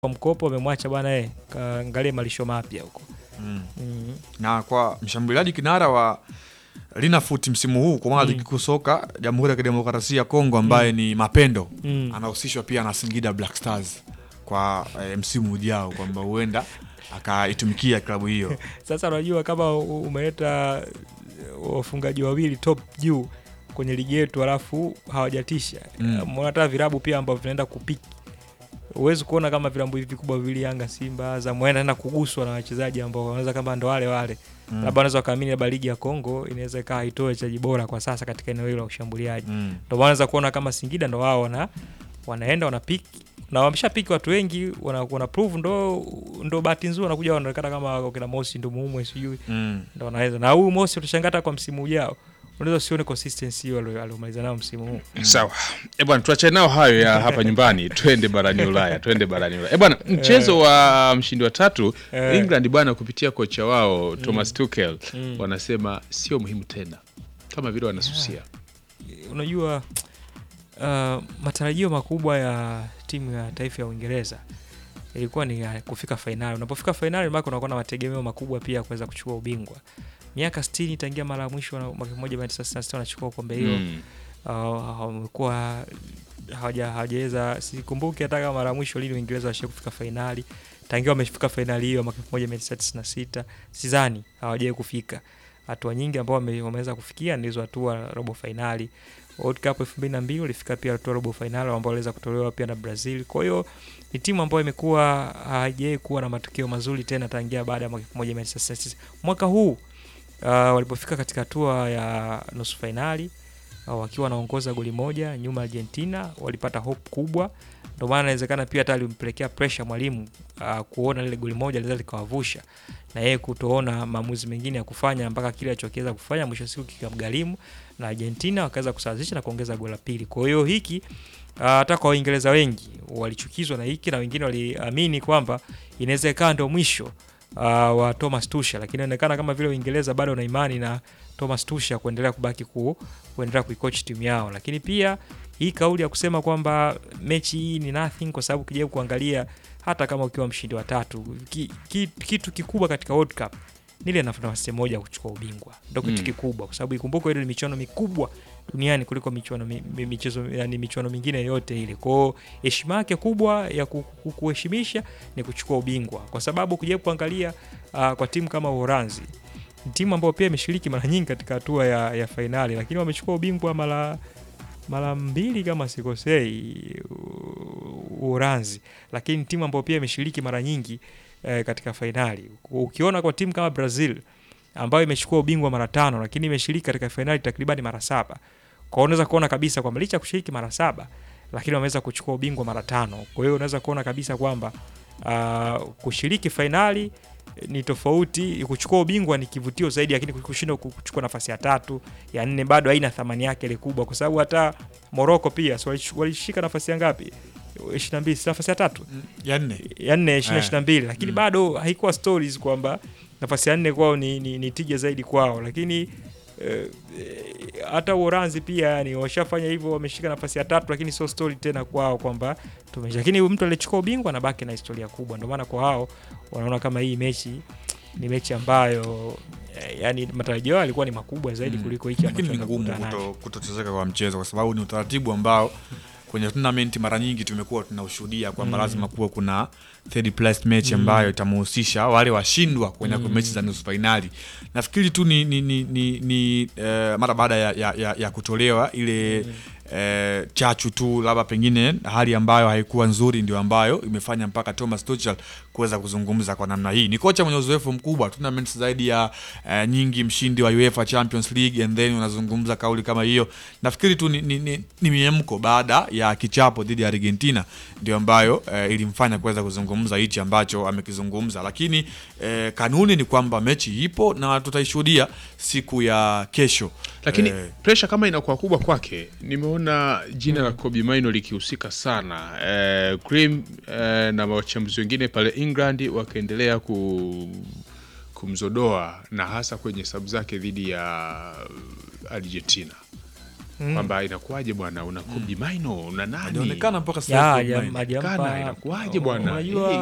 kwa mkopo amemwacha bwana eh, kaangalie malisho mapya huko. Mm. Mm. na kwa mshambuliaji kinara wa Linafoot msimu huu kwa maana ligi kuu soka Jamhuri ya Kidemokrasia ya Kongo ambaye ni Mapendo Mm. anahusishwa pia na Singida Black Stars kwa eh, msimu ujao kwamba huenda akaitumikia klabu hiyo. Sasa unajua kama u- umeleta wafungaji wawili top juu kwenye ligi yetu alafu hawajatisha Mm. mm. hata virabu pia ambavyo vinaenda kupiki huwezi kuona kama vilabu hivi vikubwa viwili Yanga, Simba, Azam wanaenda kuguswa na wachezaji ambao wanaweza kama ndo wale wale Mm. labda wanaweza wakaamini labda ligi ya Kongo inaweza ikawa haitoe wachezaji bora kwa sasa katika eneo hilo la ushambuliaji Mm. ndo maana unaweza kuona kama Singida ndo wao wana wanaenda wanapiki na wameshapiki watu wengi wana, wana prove ndo ndo bahati nzuri wanakuja wanaonekana kama kina Mosi ndo muumwe sijui Mm. ndo wanaweza na huyu Mosi utashangaa hata kwa msimu ujao unaweza usione consistency hiyo alio- aliomaliza nao msimu huu Sawa e bwana, tuachane nao hayo ya hapa nyumbani, twende barani Ulaya, twende barani Ulaya. E bwana, mchezo wa mshindi wa tatu Eh. England bwana, kupitia kocha wao Thomas Tuchel Mm. wanasema sio muhimu tena, kama vile wanasusia. unajua uh, matarajio makubwa ya timu ya taifa ya Uingereza ilikuwa ni ya kufika fainali. Unapofika fainali, maana unakuwa na mategemeo makubwa pia ya kuweza kuchukua ubingwa. Miaka 60 tangia mara ya mwisho na- mwaka 1966 wanachukua kombe hilo Mm. uh, wamekuwa hawaja- hawajaweza sikumbuki hata kama mara ya mwisho lini Uingereza washia kufika fainali. Tangia wamefika fainali hiyo mwaka 1996 sidhani hawajawai kufika. Hatua nyingi ambao wame, wameweza kufikia ni hizo hatua robo fainali. World Cup 2002 walifika pia hatua robo fainali ambao waliweza kutolewa pia na Brazil. Kwa hiyo ni timu ambayo imekuwa haijawai kuwa na matokeo mazuri tena tangia baada ya mwaka 1996. Mwaka huu uh, walipofika katika hatua ya nusu fainali uh, wakiwa wanaongoza goli moja nyuma ya Argentina, walipata hope kubwa. Ndio maana inawezekana pia hata alimpelekea pressure mwalimu uh, kuona lile goli moja linaweza likawavusha na yeye kutoona maamuzi mengine ya kufanya mpaka kile alichokiweza kufanya mwisho wa siku kikamgharimu, na Argentina wakaweza kusawazisha na kuongeza goli la pili. Kwa hiyo hiki uh, hata kwa Waingereza wengi walichukizwa na hiki na wengine waliamini kwamba inaweza ikawa ndio mwisho uh, wa Thomas Tuchel, lakini inaonekana kama vile Uingereza bado wana imani na Thomas Tuchel kuendelea kubaki ku, kuendelea kuikoach timu yao, lakini pia hii kauli ya kusema kwamba mechi hii ni nothing, kwa sababu ukijaribu kuangalia hata kama ukiwa mshindi wa tatu ki, ki, kitu kikubwa katika World Cup ni ile nafasi moja ya kuchukua ubingwa, ndio kitu Mm. kikubwa, kwa sababu ikumbuke ile ni michuano mikubwa duniani kuliko michuano mi, mi, michezo yani michuano mingine yote ile. Kwa hiyo heshima yake kubwa ya ku- ku- kuheshimisha ni kuchukua ubingwa, kwa sababu ukijaribu kuangalia uh, kwa timu kama Uholanzi ni timu ambayo pia imeshiriki mara nyingi katika hatua ya, ya fainali, lakini wamechukua ubingwa mara mara mbili kama sikosei, U- Uholanzi, lakini timu ambayo pia imeshiriki mara nyingi eh, katika fainali. Ukiona kwa timu kama Brazil ambayo imechukua ubingwa mara tano, lakini imeshiriki katika fainali takribani mara saba. Kwa hiyo unaweza kuona kabisa kwamba licha ya kushiriki mara saba, lakini wameweza kuchukua ubingwa mara tano. Kwa hiyo unaweza kuona kabisa kwamba uh, kushiriki fainali ni tofauti, kuchukua ubingwa ni kivutio zaidi, lakini kushindwa kuchukua nafasi ya tatu ya nne bado haina thamani yake ile kubwa, kwa sababu hata Morocco pia so walish- walishika nafasi ya ngapi? 22, si nafasi ya tatu Ya nne. ya nne ishirini Eh. ishirini na mbili lakini Mm. bado haikuwa stories kwamba nafasi ya nne kwao ni, ni, ni tija zaidi kwao, lakini eh, eh, hata Uholanzi pia yani washafanya hivyo, wameshika nafasi ya tatu, lakini sio story tena kwao kwamba tumesha. Lakini mtu aliyechukua ubingwa anabaki na historia kubwa, ndio maana kwa hao wanaona kama hii mechi ni mechi ambayo eh, yani matarajio yao yalikuwa ni makubwa zaidi Mm. kuliko hiki Lakini ambacho ni ngumu wanakutana nacho. kuto- kutochezeka kwa mchezo kwa sababu ni utaratibu ambao kwenye tournament mara nyingi tumekuwa tunaushuhudia kwamba Mm. lazima kuwe kuna third place match ambayo itamhusisha wale washindwa kwenye Mm. mechi za nusu fainali. Nafikiri tu ni, ni, ni, ni, ni eh, mara baada ya, ya, ya, ya kutolewa ile eh, chachu tu labda pengine hali ambayo haikuwa nzuri ndio ambayo imefanya mpaka Thomas Tuchel kuweza kuzungumza kwa namna hii. Ni kocha mwenye uzoefu mkubwa, tournaments zaidi ya eh, nyingi, mshindi wa UEFA Champions League and then unazungumza kauli kama hiyo. Nafikiri tu ni, ni, ni, ni miemko baada ya kichapo dhidi ya Argentina ndio ambayo eh, ilimfanya kuweza kuzungumza hichi ambacho amekizungumza, lakini eh, kanuni ni kwamba mechi ipo na tutaishuhudia siku ya kesho. Lakini Eh, presha kama inakuwa kubwa kwake, nimeona jina la Kobe Maino likihusika sana eh, Cream eh, na wachambuzi wengine pale England wakaendelea ku, kumzodoa na hasa kwenye sabu zake dhidi ya Argentina. Mm. kwamba inakuwaje bwana una Kobe Maino una nani Alionekana mpaka sasa Ya, hivi hajam- online. hajampa- Kana, inakuwaje bwana? Unajua